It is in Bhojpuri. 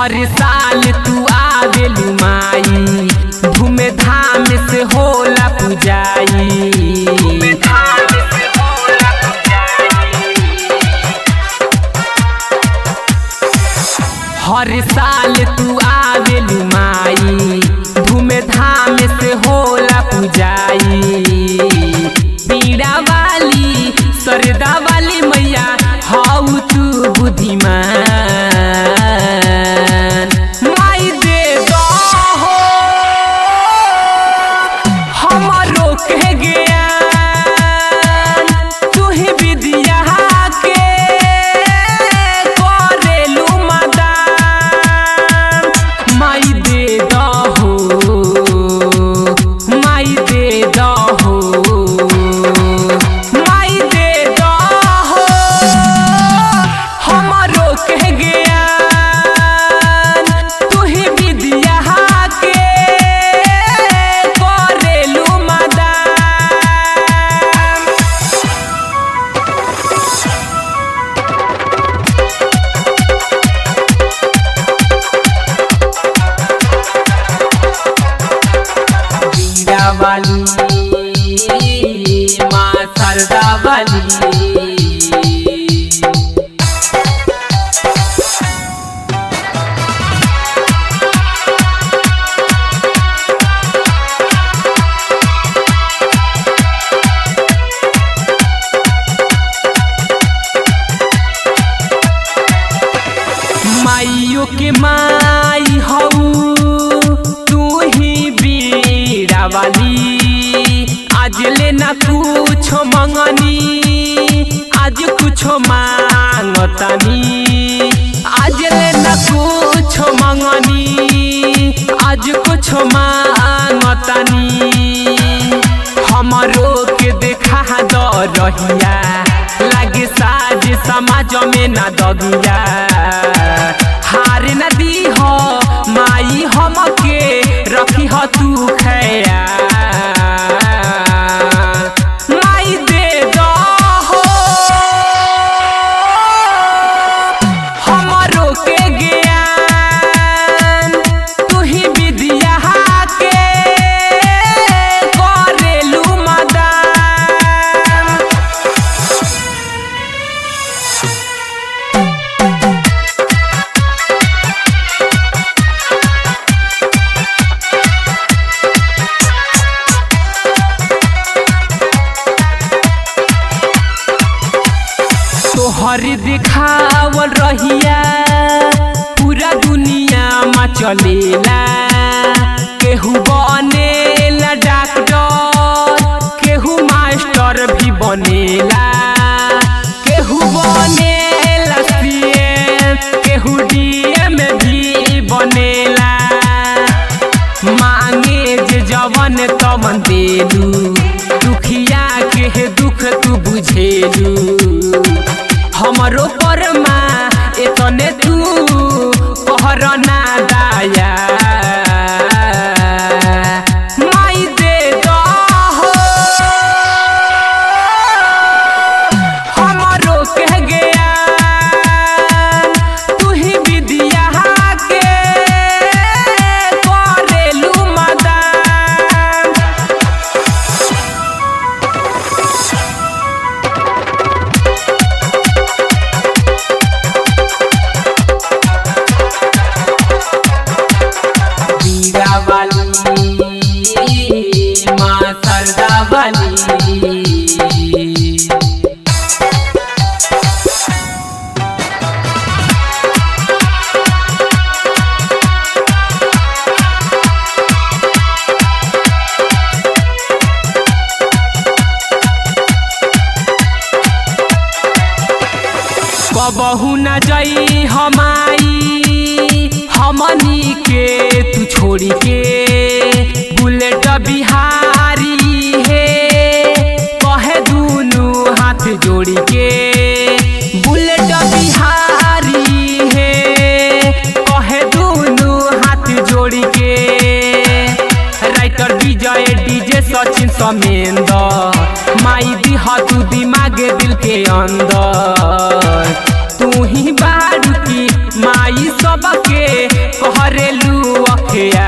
हर साल तू आवेलू माई धूम धाम से होला पुजाई हर साल तू आवेलू माई धूम धाम से होला पुजाई पीड़ा वाली सरदा वाली मैया हाउ तू बुद्धिमान माई दे दहो हमरो के ज्ञान तू ही विद्या के करेलू मदान माई दे दहो माई दे दहो माई दे दहो हमरो के ज्ञान तू ही विद्या के करेलू मदान बीड़ा वाली माँ सरदा वाली माइयो के माई हऊ तू ही बीड़ा वाली आज ले ना कुछ मंगनी आज कुछ मांगतानी आज ले ना कुछ मंगनी आज कुछ मांगतानी हमरो के देखा द रहिया लागे साज समाज में ना दगिया हार न दी हो माई हमके रखी हो तू खैया माई दे दहो हमरो के ज्ञान तू ही विद्या के करेलू मदान तोहर दिखावल रहिया पूरा दुनिया में चलेला केहू बनेला डॉक्टर केहू मास्टर भी बनेला केहू बनेला सीएम केहू डीएम भी बनेला मांगे जे जवन तवन देलू दुखिया के दुख तू बुझेलू हमरो परमा एतने तू कहर ना दाया माई दे दहो हमरो के ज्ञान तू ही विद्या के करेलू मदान बीड़ा वाली माँ सरदा वाली कबहू न जई हमाई हमनी के तू छोड़ी के बुलेट बिहारी हे कहे दूनु हाथ जोड़ी के बुलेट बिहारी हे कहे दूनु हाथ जोड़ी के राइटर विजय डीजे सचिन समेंदर माई दिहा तू दिमाग दिल के अंदर तू ही बारू की माई सबके होखे